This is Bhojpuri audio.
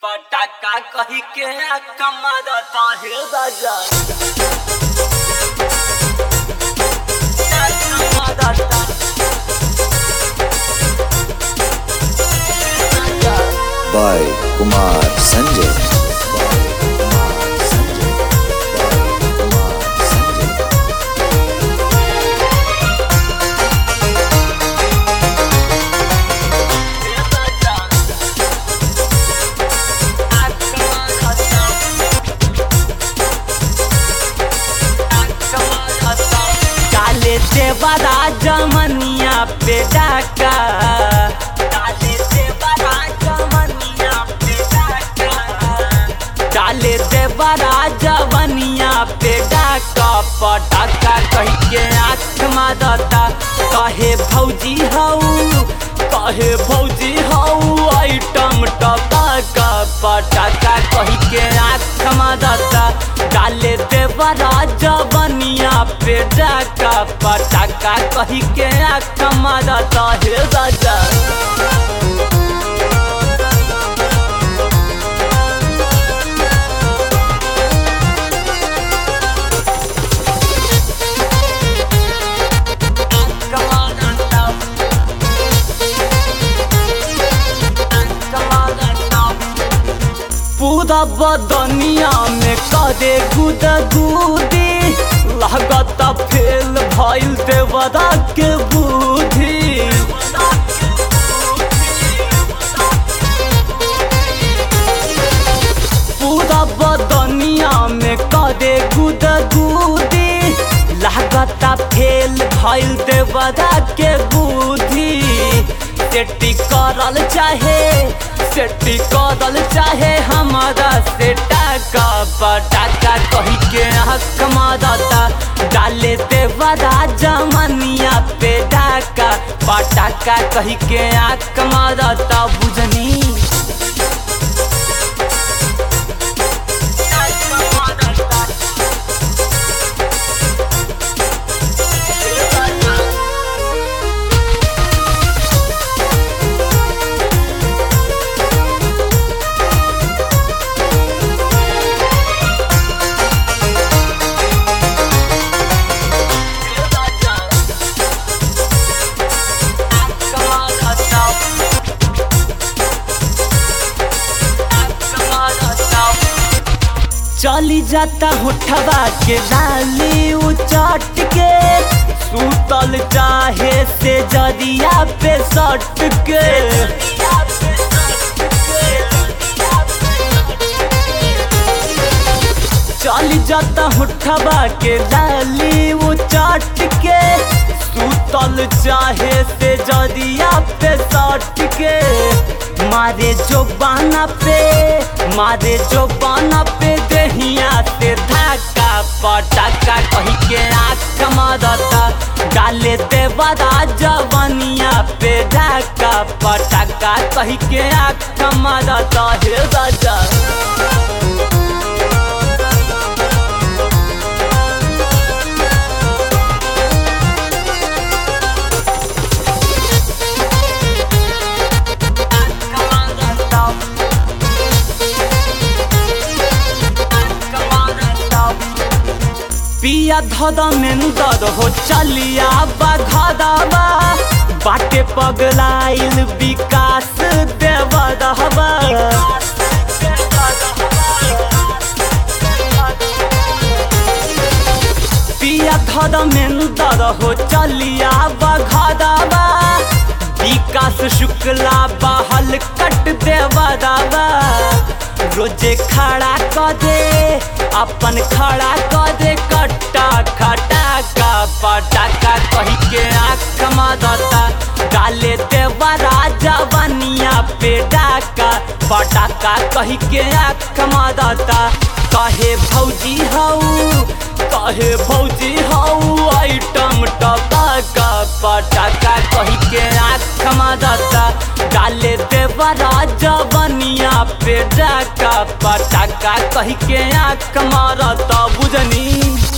पटाका कही के कमरता हे राजा कमरता by Kumar Sanjay. By Kumar Sanjay. By Kumar Sanjay. हे राजा कमरता काले देवरा जमनिया पे डाका काले देवरा जमनिया पे डाका काले देवरा जवनिया पे डाका पटाका कह के आँख मारता कहे भौजी हऊ कहे भौजी हऊ आइटम टपाका पटाका कह के आँख मारता डाले देवरा जवनिया पे डाका पटाका कही के आँख मारता हे राजा पूरा बदनिया में करे गुद गुदी लागत फेल भइल देवरा के बुद्धि पूरा बदनिया में करे गुद गुदी लागत फेल भइल देवरा के बुद्धि सेटी करल चाहे सेटी करल चाहे हमारा से टाका पटाका कही के हक मारता डाले देवरा जमनिया पे डाका पटाका कही के आँख मारता बुझनी चली जाता होठवा के लाली उचट के सूतल चाहे से जरिया पे सट के चली जाता होठवा के लाली उचट के सूतल चाहे से जरिया पे सट के मारे जो बाना पे मारे जो बाना पे दहिया से धाका पटाका कही के आँख मारता डाले देवरा जवनिया पे धाका पटाका कही के आँख मारता हे राजा पिया धद मेंदर हो चलिया बघदबा बाटे पगलाइल विकास देवरहबा पिया धद मेंदर हो चलिया बघदबा विकास शुक्ला बहल कट देवरबा रोजे खड़ा क दे अपन खड़ा क दे कट्टा खटा का पटाका कही के आँख मारता डाले देवरा जवनिया पे डाका पटाका कही के आँख मारता कहे भौजी हऊ कहे भौजी हऊ आइटम टपाका पटाका कही के आँख मारता डाले देवरा जवनिया पे डाका पटाका कही के आँख मारता बुझनी